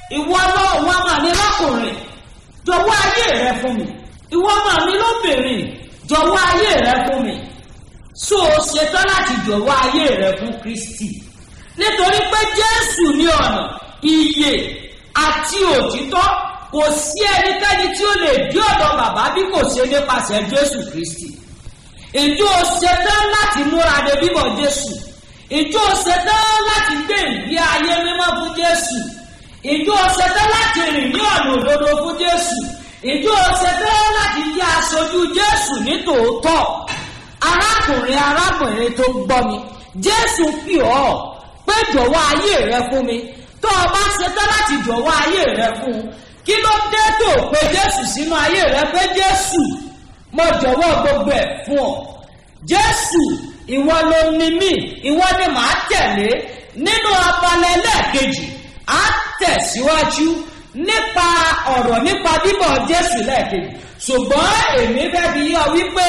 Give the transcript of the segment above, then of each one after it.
ìwọ lọ wọn mà ní lọkùnrin jọ̀wọ́ ayé rẹ fún mi ìwọ mà ní lóbìnrin jọ̀wọ́ ayé rẹ fún mi so o ṣetán láti jọ̀wọ́ ayé rẹ fún kristi nítorí pé jésù ní ọ̀nà ìyè àti òtítọ́ kò sí ẹnikẹ́ni tí ó lè dí ọ̀dọ̀ bàbá bí kò ṣe nípasẹ̀ jésù kristi ìjọ ṣetán láti múra de bíbọ̀ jésù ìjọ ṣetán láti gbé ìgbé ayé mímọ́ fún jésù ìjọ ṣetán láti rìn ní ọ̀nà òdodo fún jésù ìjọ ṣetán láti jẹ́ aṣojú jésù ní tòótọ́ arákùnrin arábìnrin tó gbọ́ mi jésù pì ọ́ pé jọ̀wọ́ ayé rẹ fún mi tó o bá ṣetán láti jọ̀wọ́ ayé rẹ fún un kí ló dé tó o pe jésù sínú ayé rẹ pé jésù mo jọ̀wọ́ gbogbo ẹ̀ fún ọ jésù ìwọ ló ní mí ìwọ ni màá tẹ̀lé nínú abalẹ̀ lẹ́ẹ̀kejì á tẹ̀síwájú nípa ọ̀rọ̀ nípa bíbọ̀ jésù lẹ́ẹ̀kejì ṣùgbọ́n èmi fẹ́ fi yọ wípé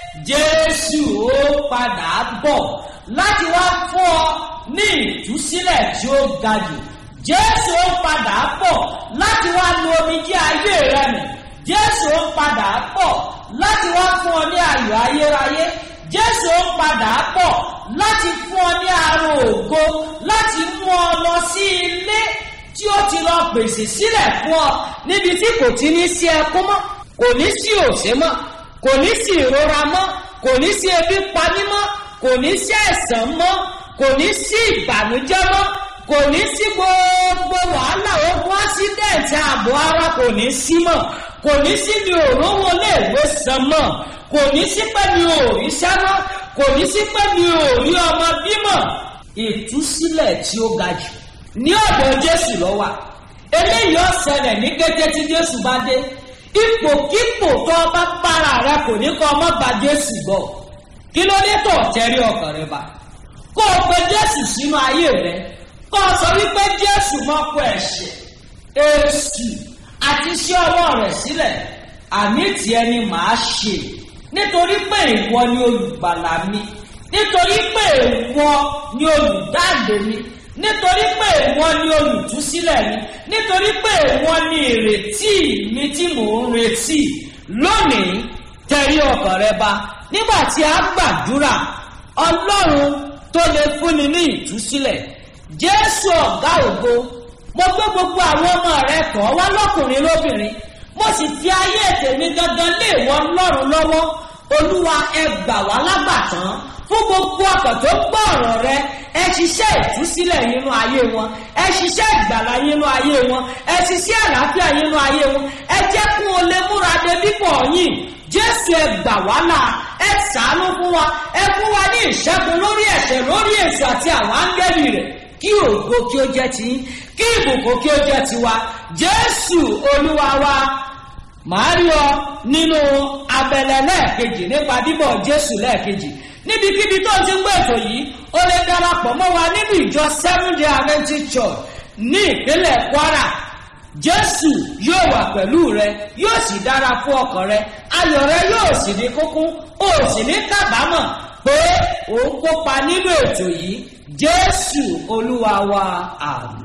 jésù ó padà bọ̀ láti wá fún ọ ní ìtúsílẹ̀ tí ó ga jù jésù ó padà bọ̀ láti wá lo omijé ayé rẹ nù jésù ó padà bọ̀ láti wá fún ọ ní ayọ̀ ayérayé jésù ó padà bọ̀ láti fún ọ ní àrùn ògo láti mú ọ lọ sí ilé tí ó ti lọ pèsè sílẹ̀ fún ọ níbi tí kò ti ní sí ẹkún mọ́ kò ní sí òṣè mọ́ kò ní sí ìrora mọ́ kò ní sí ebi pani mọ́ kò ní sí ẹ̀sán mọ́ kò ní sí ìbànújẹ́ mọ́ kò ní sí gbogbo wàhálà ogun ásídẹ̀ǹtì ààbò ara kò ní sí mọ́ kò ní sí mi ò rówó léèwé san mọ́ kò ní sí pé mi ò rí sẹ́mọ́ kò ní sí pé mi ò rí ọmọ bímọ ìtúsílẹ̀ tí ó ga jù ní ọ̀dọ̀ jésù lọ́wà eléyìí ó ṣẹlẹ̀ ní kété tí jésù bá dé ipòkípò tó o bá para rẹ kò ní kọ́ ọmọ gba jésù gbọ́ kí ló dé tó tẹ́rí ọkàn rẹ bá kó o pe jésù sínú ayé rẹ kó o sọ wípé jésù mọ́kọ ẹ̀ṣẹ̀ èsù àti iṣẹ́ ọwọ́ rẹ̀ sílẹ̀ àmì tiẹ̀ ni màá ṣe nítorí pé ìwọ ni olùgbàlà mi nítorí pé ìwọ ni olùdáǹdè mi nítorí pé ìwọ ni olùtúsílẹ̀ mi nítorí pé ìwọ ni ìrètí mi tí mò ń retí lónìí tẹ̀rí ọkàn rẹ bá nígbà tí a gbàdúrà ọlọ́run tó lè fúnni ní ìtúsílẹ̀ jésù ọ̀gá ògo mo gbé gbogbo àwọn ọmọ rẹ tọ̀ wá lọ́kùnrin lóbìnrin mo sì fi ayé tèmi gangan lé ìwọ ọlọ́run lọ́wọ́ olúwa ẹ gbà wá lágbàtàn fún gbogbo ọkọ̀ tó gbọ́ ọ̀rọ̀ rẹ ẹ ṣiṣẹ́ ìtúsílẹ̀ nínú ayé wọn ẹ ṣiṣẹ́ ìgbàlá nínú ayé wọn ẹ ṣiṣẹ́ àlàáfíà nínú ayé wọn ẹ jẹ́ kún o lè múra de bíbọ̀ yìí jésù ẹ gbà wá là ẹ sàánú fún wa ẹ fún wa ní ìṣẹ́gun lórí ẹ̀ṣẹ̀ lórí èso àti àwọn áńgẹ́lì rẹ̀ kí ògo kí ó jẹ́ ti kí ìbùkún kí ó jẹ́ tiwa jésù olúwa wa màá rí ọ nínú abẹ́lẹ̀ lẹ́ẹ̀kejì nípa bíbọ̀ jésù lẹ́ẹ̀kejì níbikíbi tó ti ń gbé ètò yìí ó lè darapọ̀ mọ́ wa nínú ìjọ seven day adventist church ní ìpínlẹ̀ kwara jésù yóò wà pẹ̀lú rẹ yóò sì dára fún ọkàn rẹ ayọ̀ rẹ yóò sì ní kúnkún ó sì ní kábàámọ̀ pé òun kópa nínú ètò yìí jésù olúwa wa àmì.